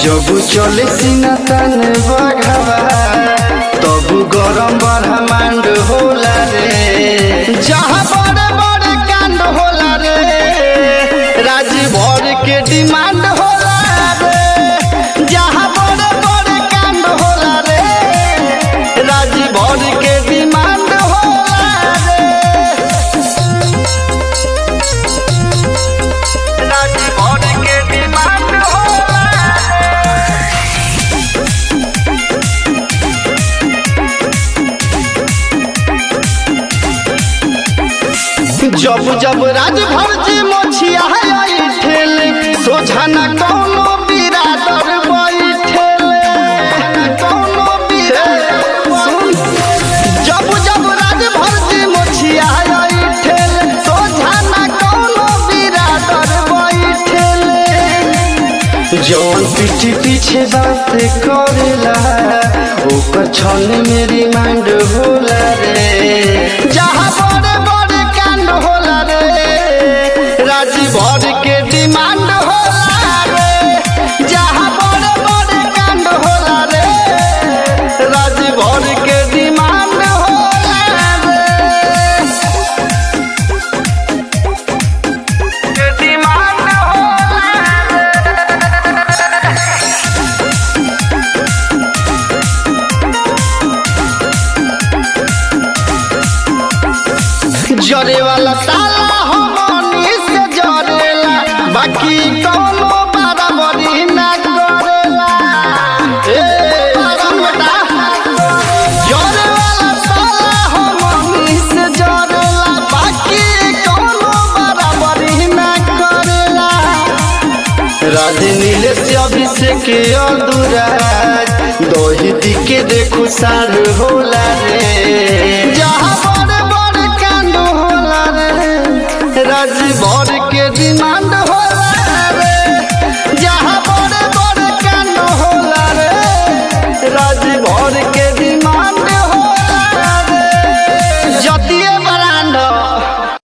जब चले सीना तन बघावा तब गरम ब्रह्मांड होला रे जहाँ बड़े बड़े कांड होला रे राजी भर के डिमांड होला रे जहाँ बड़े बड़े कांड होला रे राजी भर के डिमांड होला रे राजी भर के डिमांड होला जब जब राजभर जी मोछिया ठेल सोझा न कौनो बिरादर बैठेल कौनो बिरादर जब जब राजभर जी मोछिया ठेल सोझा न कौनो बिरादर बैठेल जौन पीठी पीछे बात करेला ओकर छन मेरी मांड होला रे जहाँ बड़े बड़े कांड होला रे राजी भर के डिमांड होला रे जहाँ बड़े बड़े कांड होला रे राजी भर के डिमांड होला रे के डिमांड होला जरे वाला ताला हमनी से जरेला बाकी कौनो बराबरी ना करेला ए सुन बेटा जरे वाला ताला हमनी से जरेला बाकी कौनो बराबरी ना करेला राधे नीले से अभिषेक अधूरा दही दिके देखू सार होला रे